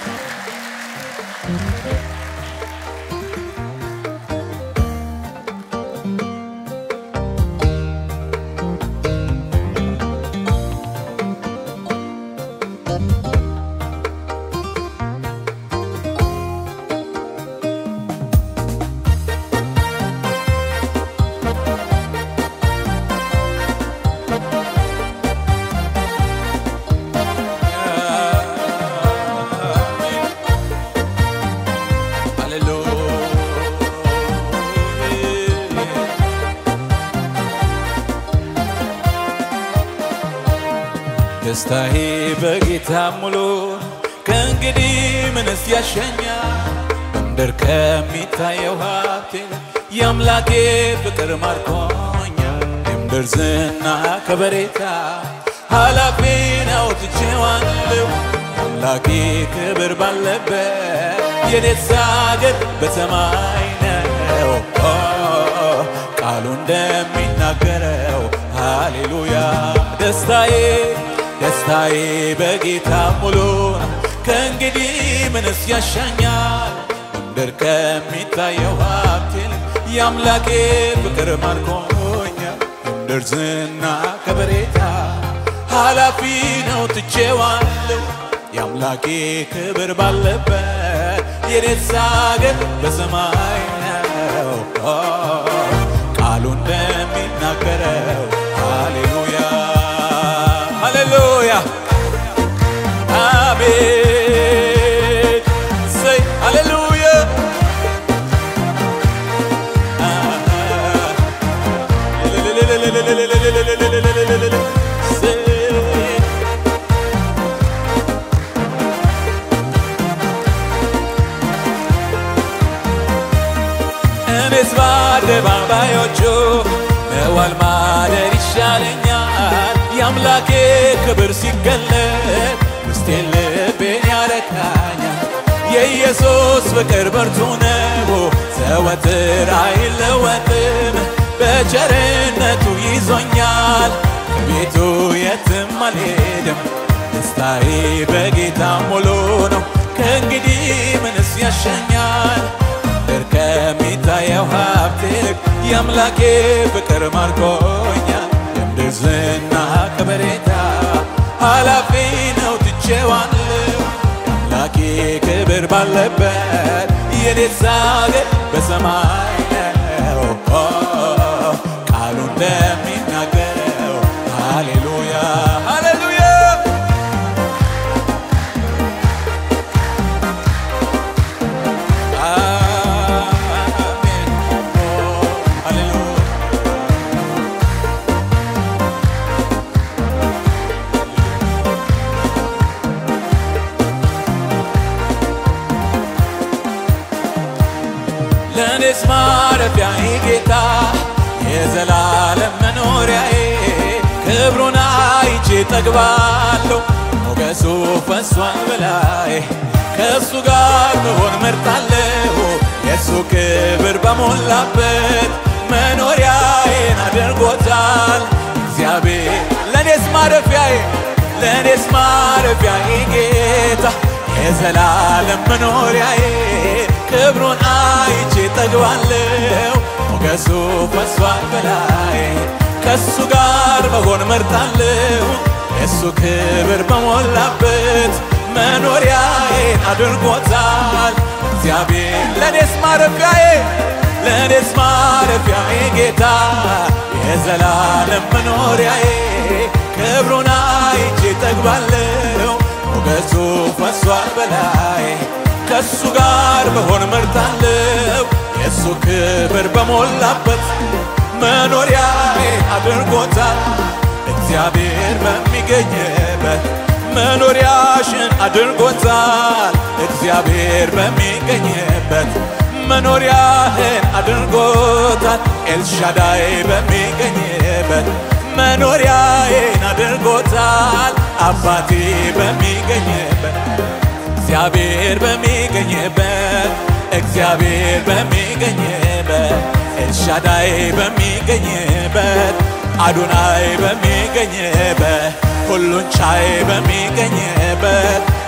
ደስታዬ በጌታ ሙሉ ከእንግዲህ ምንስ ያሸኛል? በምድር ከሚታየው ሀብቴ የአምላኬ ፍቅር ማርኮኛል። የምድር ዝና ከበሬታ ኃላፊ ነው ትቼዋለሁ። አምላኬ ክብር ባለበት የኔስ አገር በሰማይ ነው። ኦ፣ ቃሉ እንደሚናገረው ሃሌሉያ ደስታዬ ደስታዬ በጌታ ሙሉ ነው። ከእንግዲህ ምንስ ያሻኛል? በምድር ከሚታየው ሀብት ይልቅ የአምላኬ ፍቅር ማርኮኛል። የምድር ዝና ከበሬታ ኃላፊ ነው ትቼዋለሁ። የአምላኬ ክብር ባለበት የኔስ አገር በሰማይ ነው። ኦ፣ ቃሉ እንደሚናገረው ሃሌሉያ ሃሌሉያ አሜን ሰይ ሃሌሉያ እኔስ በአደባባዮቹ መዋል ማደር ይሻለኛል። የአምላኬ ክብር ሲገለጥ ውስጤን ልቤን ያረካኛል። የኢየሱስ ፍቅር ብርቱ ነው፣ ዘወትር አይለወጥም። በቸርነቱ ይዞኛል፣ ከቤቱ የትም አልሄድም። ደስታዬ በጌታ ሙሉ ነው። ከእንግዲህ ምንስ ያሸኛል? ምድር ከሚታየው ሀብት ይልቅ የአምላኬ ፍቅር ማርኮኛል። የምድር ዝና ከበሬታ ኃላፊ ነው ትቼዋለሁ። የአምላኬ ክብር ባለበት የኔስ አገር በሰማይ ነው። ኦ፣ ቃሉ እንደሚናገረው ሃሌሉያ ሃሌሉያ አሜን ኦ፣ ሃሌሉያ ለእኔስ ማረፊያዬ ጌታ የዘላለም መኖሪያዬ ክብሩን አይቼ ጠግባለሁ። ሞገሱ ፈሷል በላይ ከእሱ ጋር መሆን መርጣለሁ። የእሱ ክብር በሞላበት መኖሪያዬን አድርጎታል እግዚአብሔር ለእኔስ ማረፊያዬ ለእኔስ ማረፊያዬ ጌታ የዘላለም መኖሪያዬ ክብሩን አይቼ ጠግባለሁ። ሞገሱ ፈሷል በላይ ከእሱ ጋር መሆን መርጣለሁ። የእሱ ክብር በሞላበት መኖሪያዬን አድርጎታል እግዚአብሔር ለእኔስ ማረፊያዬ ለእኔስ ማረፊያዬ ጌታ የዘላለም መኖሪያዬ ክብሩን አይቼ ጠግባለሁ። ሞገሱ ፈሷል በላይ ከእሱ ጋር መሆን መርጣለሁ። የእሱ ክብር በሞላበት መኖሪያዬ አድርጎታል እግዚአብሔር በሚገኝበት መኖሪያሽን አድርጎታል እግዚአብሔር በሚገኝበት መኖሪያህን አድርጎታል ኤልሻዳይ በሚገኝበት መኖሪያዬን አድርጎታል አባቴ በሚገኝበት እግዚአብሔር በሚገኝበት እግዚአብሔር በሚገኝበት ኤልሻዳይ በሚገኝበት አዶናይ በሚገኝበት ሁሉን ቻይ በሚገኝበት